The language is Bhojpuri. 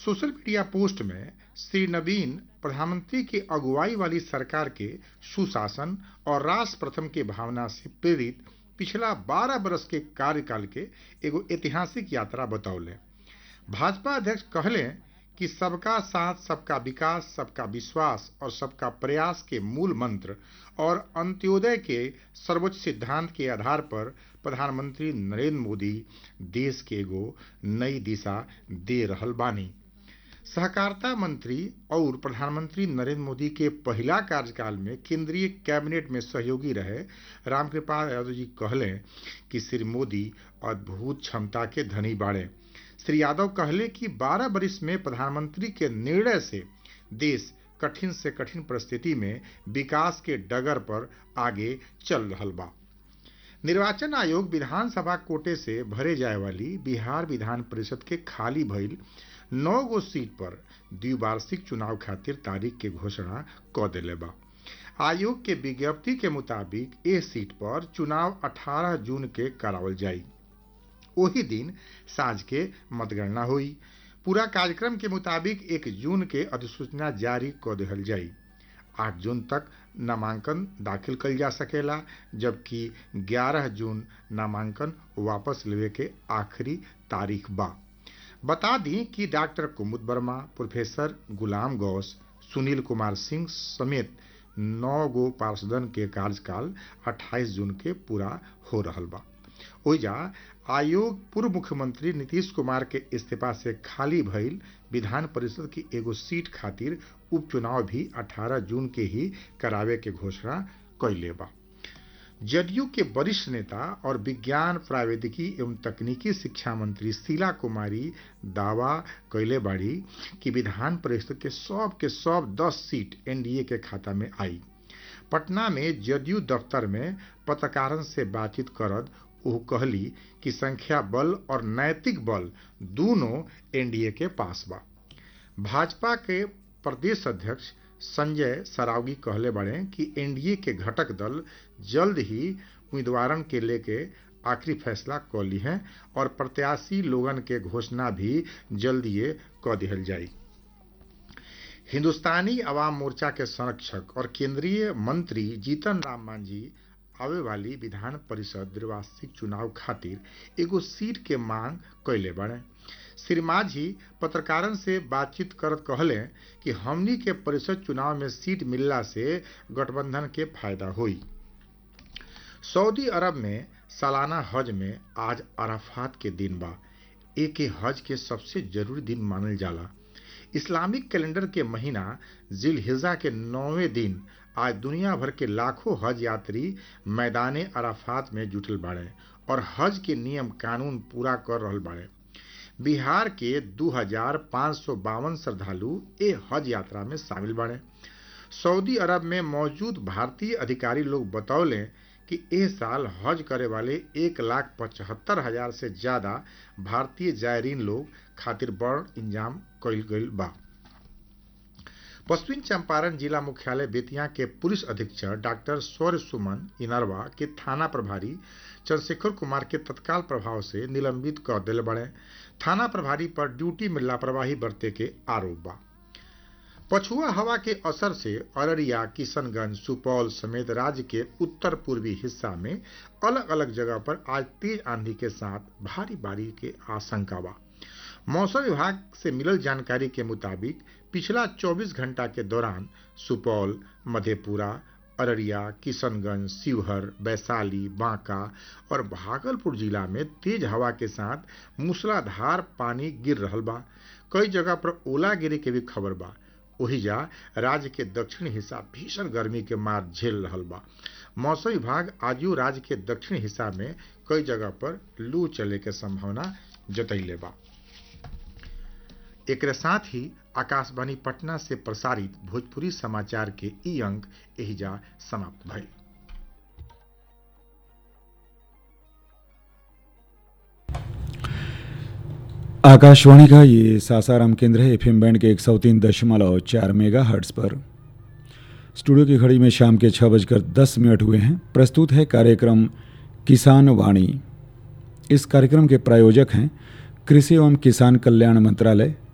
सोशल मीडिया पोस्ट में श्री नवीन प्रधानमंत्री की अगुवाई वाली सरकार के सुशासन और राष्ट्र प्रथम के भावना से प्रेरित पिछला 12 बरस के कार्यकाल के एगो ऐतिहासिक यात्रा बतौले भाजपा अध्यक्ष कहले कि सबका साथ सबका विकास सबका विश्वास और सबका प्रयास के मूल मंत्र और अंत्योदय के सर्वोच्च सिद्धांत के आधार पर प्रधानमंत्री नरेंद्र मोदी देश के एगो नई दिशा दे रहल बानी सहकारिता मंत्री और प्रधानमंत्री नरेंद्र मोदी के पहला कार्यकाल में केंद्रीय कैबिनेट में सहयोगी रहे रामकृपाल यादव जी कहले कि श्री मोदी अद्भुत क्षमता के धनी बाड़े श्री यादव कहले कि 12 वर्ष में प्रधानमंत्री के निर्णय से देश कठिन से कठिन परिस्थिति में विकास के डगर पर आगे चल रहल बा निर्वाचन आयोग विधानसभा कोटे से भरे जाए वाली बिहार विधान परिषद के खाली भइल नौ गो सीट पर द्विवार्षिक चुनाव खातिर तारीख के घोषणा क दिले बा आयोग के विज्ञप्ति के मुताबिक ए सीट पर चुनाव 18 जून के करावल जाई वही दिन साँझ के मतगणना हुई पूरा कार्यक्रम के मुताबिक एक जून के अधिसूचना जारी क दिहल जाई आठ जून तक नामांकन दाखिल कल जा सकेला जबकि 11 जून नामांकन वापस लेवे के आखिरी तारीख बा बता दी कि डॉक्टर कुमुद वर्मा प्रोफेसर गुलाम गौस सुनील कुमार सिंह समेत नौ गो पार्षदन के कार्यकाल 28 जून के पूरा हो रहल बा ओइजा आयोग पूर्व मुख्यमंत्री नीतीश कुमार के इस्तीफा से खाली भइल विधान परिषद की एगो सीट खातिर उपचुनाव भी 18 जून के ही करावे के घोषणा कैले बा जदयू के वरिष्ठ नेता और विज्ञान प्रावैधिकी एवं तकनीकी शिक्षा मंत्री शीला कुमारी दावा कैले बाड़ी कि विधान परिषद के सब के सब 10 सीट एनडीए के खाता में आई पटना में जदयू दफ्तर में पत्रकारन से बातचीत करद वो कहली कि संख्या बल और नैतिक बल दोनों एनडीए के पास बा भाजपा के प्रदेश अध्यक्ष संजय सरावगी कहले बड़े कि एनडीए के घटक दल जल्द ही उम्मीदवारन के लेके आखिरी फैसला क ली है और प्रत्याशी लोगन के घोषणा भी जल्दिए क दिहल जाई हिंदुस्तानी अवाम मोर्चा के संरक्षक और केंद्रीय मंत्री जीतन राम मांझी आवे वाली विधान परिषद द्विवार्षिक चुनाव खातिर एगो सीट के मांग कैले बड़े श्री माझी पत्रकारन से बातचीत करत कहले कि हमनी के परिषद चुनाव में सीट मिलला से गठबंधन के फायदा हुई सऊदी अरब में सालाना हज में आज अराफात के दिन बा एक हज के सबसे जरूरी दिन मानल जाला इस्लामिक कैलेंडर के महीना जिल हिजा के नौवें दिन आज दुनिया भर के लाखों हज यात्री मैदान अराफात में जुटल बाड़े और हज के नियम कानून पूरा कर रहल बाड़े बिहार के दू हजार पाँच सौ बावन श्रद्धालु ए हज यात्रा में शामिल बाड़े सऊदी अरब में मौजूद भारतीय अधिकारी लोग बतौले कि एह साल हज करे वाले एक लाख पचहत्तर हजार से ज्यादा भारतीय जायरीन लोग खातिर बड़ इंजाम कइल गइल बा पश्चिम चंपारण जिला मुख्यालय बेतिया के पुलिस अधीक्षक डॉक्टर सौर्य सुमन इनरवा के थाना प्रभारी चंद्रशेखर कुमार के तत्काल प्रभाव से निलंबित कर दिल बड़े थाना प्रभारी पर ड्यूटी में लापरवाही बरते के आरोप बा पछुआ हवा के असर से अररिया किशनगंज सुपौल समेत राज्य के उत्तर पूर्वी हिस्सा में अलग अलग जगह पर आज तेज आंधी के साथ भारी बारिश के आशंका बा मौसम विभाग से मिलल जानकारी के मुताबिक पिछला 24 घंटा के दौरान सुपौल मधेपुरा अररिया किशनगंज शिवहर वैशाली बांका और भागलपुर जिला में तेज हवा के साथ मूसलाधार पानी गिर रहल बा कई जगह पर ओला गिरे के भी खबर बा ओहिजा राज्य के दक्षिण हिस्सा भीषण गर्मी के मार झेल रहल बा मौसम विभाग आजू राज्य के दक्षिण हिस्सा में कई जगह पर लू चले के संभावना जतैले बा एक साथ ही आकाशवाणी पटना से प्रसारित भोजपुरी समाचार के ई अंक एहिजा समाप्त भइल आकाशवाणी का ये सासाराम केंद्र है एफएम बैंड के एक सौ तीन दशमलव चार मेगा हर्ट्स पर स्टूडियो की घड़ी में शाम के छः बजकर दस मिनट हुए हैं प्रस्तुत है कार्यक्रम किसान वाणी इस कार्यक्रम के प्रायोजक हैं कृषि एवं किसान कल्याण मंत्रालय